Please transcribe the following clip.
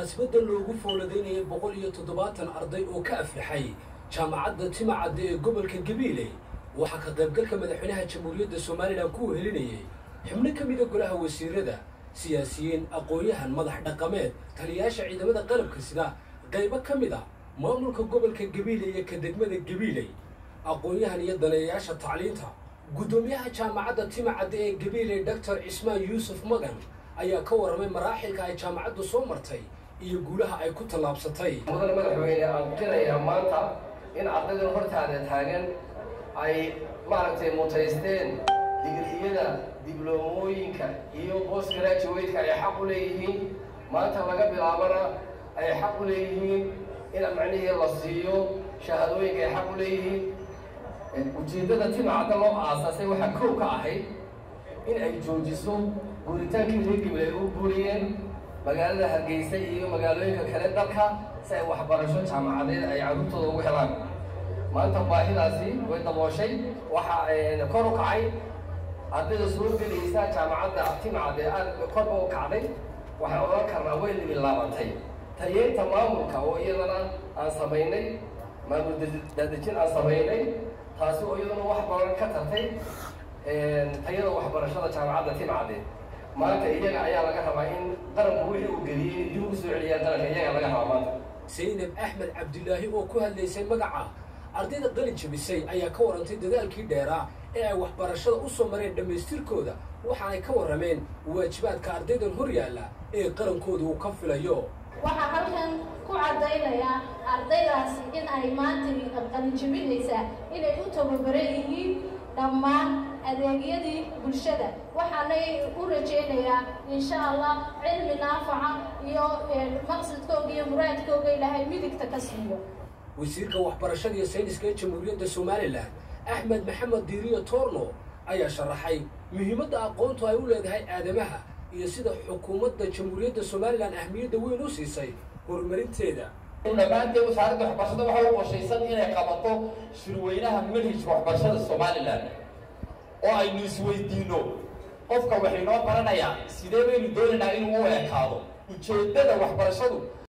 munaasabadda loogu fooladaynayay boqol iyo toddobaatan arday oo ka aflaxay jaamacadda timacadda ee gobolka gabiile waxaa ka qaybgalka madaxweynaha jamhuuriyadda somalilan ku wehelinayay xubno ka mida golaha wasiirada siyaasiyiin aqoon-yahan madax dhaqameed taliyayaasha ciidamada qalabka sida qaybo ka mid a maamulka gobolka gabiile iyo ka degmada gabiiley aqoon-yahan iyo daneeyayaasha tacliinta guddoomiyaha jaamacadda timacadda ee gabiiley doctor cismaan yuusuf magan ayaa ka warramay maraaxilka ay jaamacaddu soo martay iyo guulaha ay ku tallaabsatay mudane madaxweyne aan qirayaa maanta in ardaydan hortaada taagan ay maaragtay mutaysteen digriyada dibloomooyinka iyo post graduate-ka ay xaq u leeyihiin maanta laga bilaabana ay xaq u leeyihiin in macnihii la siiyo shahaadooyinka ay xaq u leeyihiin ujeeddada timacadda loo aasaasay waxaa kow ka ahayd in ay joojiso guuritaankii reer gibil ay u guuriyeen magaalada hargeysa iyo magaalooyinka kale dalka si ay waxbarasho jaamacadeed ay carruurtooda ugu helaan maanta baahidaasi way dabooshay waxaa kor u kacay ardayda soo gelaysa jaamacadda timcad ee aad korba u kacday waxaan odhan karnaa way libilaabantay tayeynta maamulka oo iyadana aan samaynay maamul daadejin aan samaynay taasi oo iyadana wax badan ka tartay tayada waxbarashada jaamacadda timcade maanta iyaga ayaa laga rabaa in qaranku wixii uu geliyey in dib ugu soo celiyaan qaranka iyaga laga rabaa maanta saynab axmed cabdilaahi oo ku hadlaysay magaca ardayda qalin jabisay ayaa ka warantay dadaalkii dheeraa ee ay waxbarashada u soo mareen dhammaystirkooda waxaanay ka warrameen waajibaadka ardaydan hor yaalla ee qarankooda uu ka filayo waxaa halkan ku caddaynayaa ardaydaasi in ay maanta qalinjabinaysaa inay u tababaran yihiin dhammaan adeegyadii bulshada waxaanay u rajaynayaa insha allah cilmi naafaca iyo maqsadkooga iyo muraadkooga ilaahay midigta ka siiyo wasiirka waxbarashada iyo sayniska ee jamhuuriyadda somalilan axmed maxamed diiriyo toorno ayaa sharaxay muhiimadda aqoontu ay u leedahay aadamaha iyo sida xukuumadda jamhuuriyadda somalilan ahmiyadda weyn u siisay horumarinteeda dhammaanteed wasaaradda waxbarashada waxay u qorshaysan inay qabato shirweynaha manhajka waxbarashada somalilan oo aynu isweydiino qofka waxaynoo baranayaa sidee baynu doonaynaa inuu u ekaado ujeeddada waxbarashadu